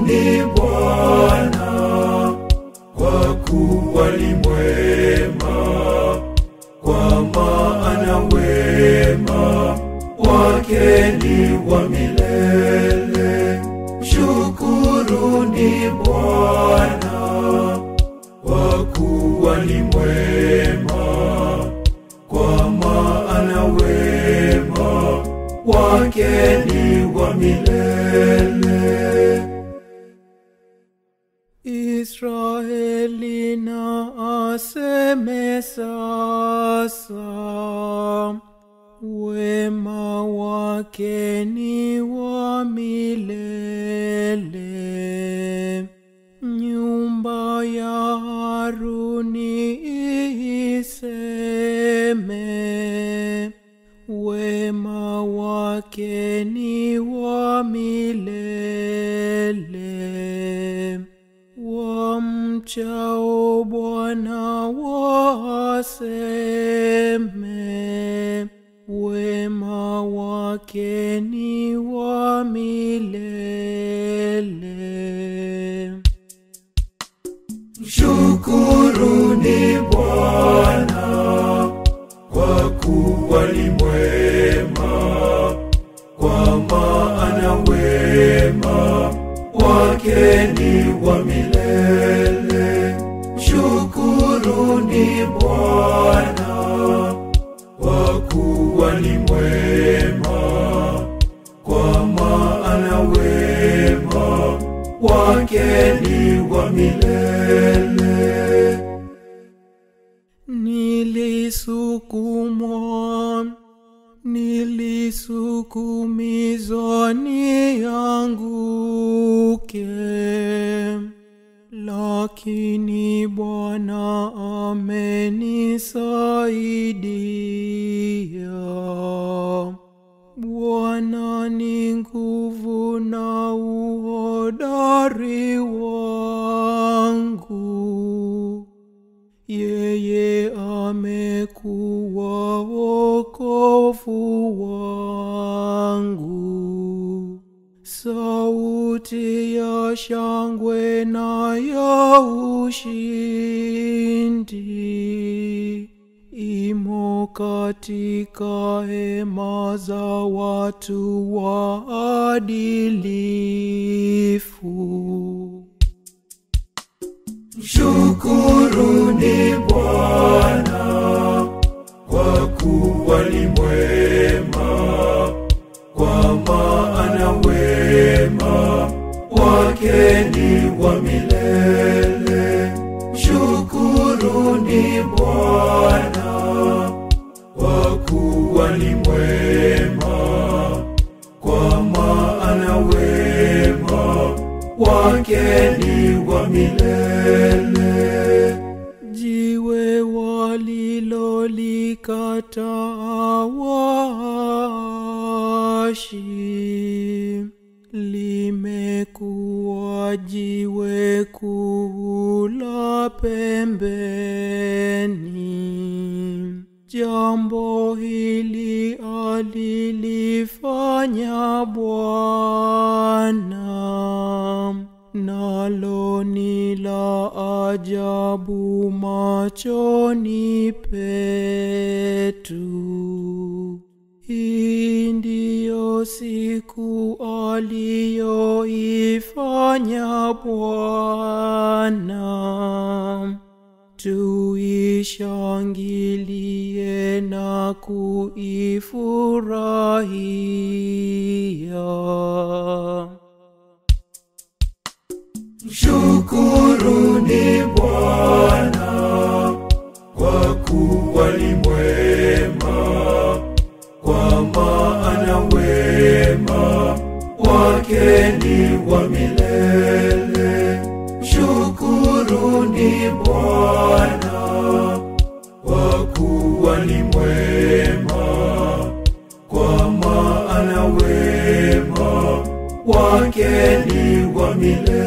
Mshukuruni Bwana kwa kuwa ni mwema, kwa maana wema wake ni wa milele. Mshukuruni Bwana kwa kuwa ni mwema, kwa maana wema wake ni wa milele. Israeli na aseme sasa, wema wake ni wa milele. Nyumba ya Haruni iseme, wema wake ni wa milele. Wamchao Bwana waseme, wema wake ni wa milele. Mshukuruni Bwana kwa kuwa ni mwema, kwa maana wema wake ni wa milele. Mshukuruni Bwana kwa kuwa ni mwema, kwa maana wema wake ni wa milele. Nilisukumwa, nilisukumizwa nianguke, lakini Bwana amenisaidia. Bwana ni nguvu na uhodari wangu. Yeye amekuwa wokovu wangu. Sauti ya shangwe na ya ushindi imo katika hema za watu waadilifu. Mshukuruni Bwana kwa kuwa ni mwema, kwa maana wema wake ni wa milele. Mshukuruni Bwana kwa kuwa ni mwema, kwa maana wema wake ni wa milele. Jiwe walilolikataa waashi limekuwa jiwe kuu la pembeni. Jambo hili alilifanya Bwana nalo ni la ajabu machoni petu. Hii ndiyo siku aliyoifanya Bwana, tuishangilie na kuifurahia. Mshukuruni Bwana kwa kuwa ni mwema, kwa maana wema wake ni wa milele. Mshukuruni Bwana kwa kuwa ni mwema, kwa maana wema wake ni wa milele.